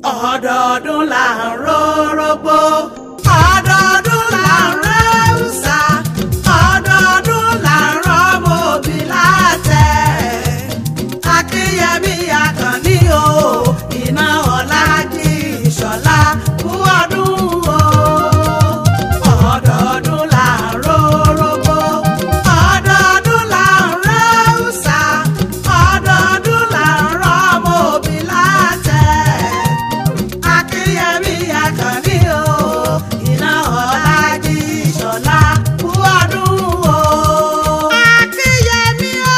ọdọọdún là ń rórógbó ọdọọdún là ń rẹ́ùsà ọdọọdún là ń rọ́mọ òbí látẹ̀ akínyẹmí akànní o iná ọ̀làjì ìṣọ̀lá kú ọdún o ọdọọdún là ń rórógbó ọdọọdún là ń rẹ́ùsà ọdọọdún là ń rọ́mọ òbí látẹ̀ akínyẹmí akànní o iná ọ̀làjì ìṣọ̀lá kú ọdún o. akínyẹmí o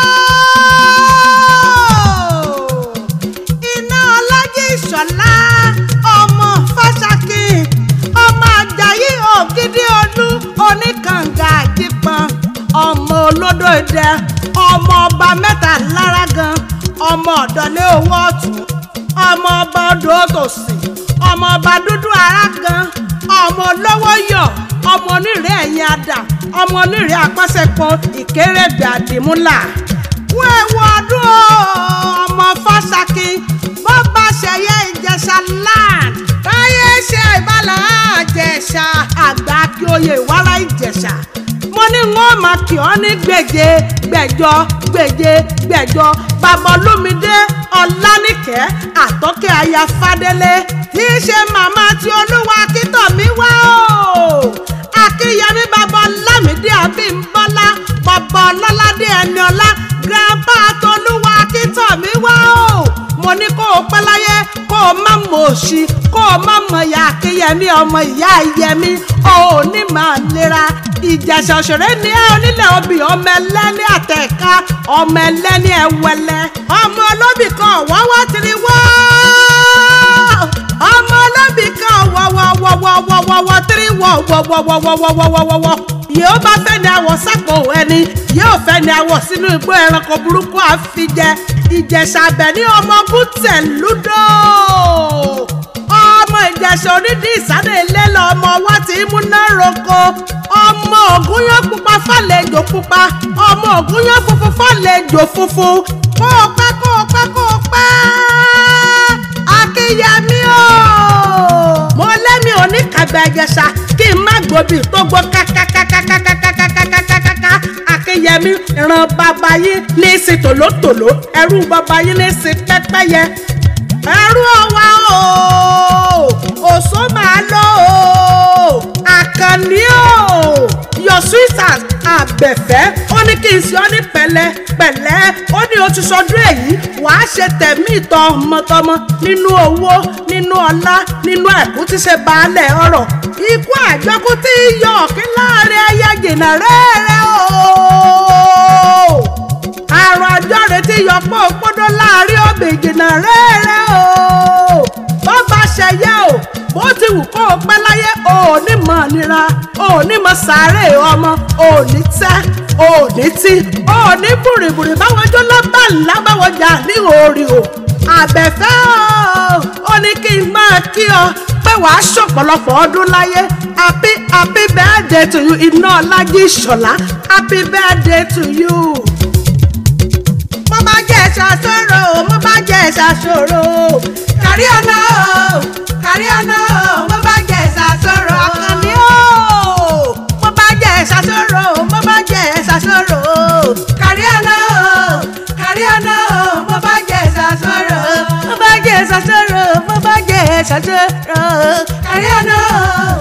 iná ọ̀làjì ìṣọ̀lá ọmọ fásákì ọmọ ajayi ògidì olú oníkànga àjípọn ọmọ olódò idẹ ọmọ ọba mẹ́ta lára gan ọmọ ọ̀dọ́lé owó ọ̀tún ọmọ ọba odò tòsí ọmọ ọba dúdú ara gan ọmọ olówó yọ ọmọ onírè ẹ̀yìn adà ọmọ onírè apásẹ̀pọ̀ ìkérègbè àdìmúlà wọ́n ewu ọdún o ọmọ fásákì bó bá ṣẹyẹ ìjẹsà land táyé ṣe ìbálà àjẹsà àgbà kí oyè ìwárà ìjẹsà mo ní wọn máa kì ọ́ ní gbèje gbẹ̀jọ gbèje gbẹ̀jọ bàbá olúmídé ọlánìkẹ́ àtọ́kẹ́ aya fádélé tí í ṣe màmá tí olúwa kítọ̀ mi wá o akínyẹmí bàbá ọlámídé àbímbọ́lá bàbá ọlọ́ládé ẹniọlá grandpa tolúwa kítọ̀ mi wá o mo ní kó o pẹ́ láyé kó o má mọ̀ òṣì kó o má mọ̀ ìyá akínyẹmí ọmọ ìyá ìyẹmí o ò ní máa lera ìjẹ̀ṣà òṣèré ní ẹ onílẹ̀ obì ọmọ ẹlẹ́ni àtẹ̀ká ọmọ ẹlẹ́ni ẹ̀wẹ̀lẹ̀ ọmọ olóbì kan wọ́wọ́ tiri wọ́ ọmọ olóbì kan wọ́wọ́wọ́wọ́wọ́wọ́ tiri wọ́ wọ́wọ́wọ́wọ́wọ́wọ́wọ́ yóò bá fẹ́ ni àwọ̀ sápò ẹni yóò fẹ́ ni àwọ̀ sínú igbó ẹranko burúkú àfijẹ ìjẹ̀ṣà abẹ ní ọmọ bùtẹ̀ lúdò ọmọ ìjẹ̀ṣà onídìí ìsáré ilé lọ ọmọ wa ti múná roko ọmọ ògúnyán pupa fàlejò pupa ọmọ ògúnyán funfun fàlejò funfun kó o pẹ́ kó o pẹ́ kó o pẹ́ akínyẹmí o mo lẹ́mi oníkàgbà ìjẹ̀ṣà kí n má gbòbí tó gbọ́ kákákákákákákákákákákáká akínyẹmí ìran bàbá yín ní í ṣe tòlótòló ẹrú bàbá yín ní í ṣe pẹ́pẹ́yẹ ẹrú ọwá o òṣó máa lọ o àkànní o your sweetheart àbẹ̀fẹ́ ó ní kí n ṣe ọ́ ní pẹ̀lẹ́ pẹ̀lẹ́ ó ní o ti sọdún èyí wàá ṣe tẹ̀mí ìtọ́ ọmọtọmọ nínú owó nínú ọlá nínú ẹ̀kú tí ṣe baálẹ̀ ọrọ̀ ikú àjọkú tí yọ ọ̀kí láàrin ẹyẹ jìnnà rẹ́rẹ́ o àrùn àjọ retí yọpọ̀ òpódó láàrin òbí jìnnà rẹ́rẹ́ o bó bá ṣẹyẹ o bó ti wù kó o pẹ́ láyé o ò ní mọ̀ nira o ò ní mọ̀ sáré ọmọ o ò ní tẹ́ o ò ní tí o ò ní bùrìbùrì báwọn jó lábà ńlá báwọn jà ní orí o àbẹ̀fẹ́ o ó ní kí n máa kí ọ pé wàá ṣọ̀pọ̀lọpọ̀ ọdún láyé happy happy birthday to you iná ọlájí ìṣọ̀lá happy birthday to you mo bá jẹ́ ṣàṣòro mo bá jẹ́ ṣàṣòro kárí ọ̀nà o kárí ọ̀nà o mo bá jẹ́ ṣàṣòro àkànní o mo bá jẹ́ ṣàṣòro mo bá jẹ́ ṣàṣòro kárí ọ̀nà o kárí ọ̀nà o mo bá jẹ́ ṣàṣòro mo bá jẹ́ ṣàṣòro mo bá jẹ́ ṣàṣòro kárí ọ̀nà o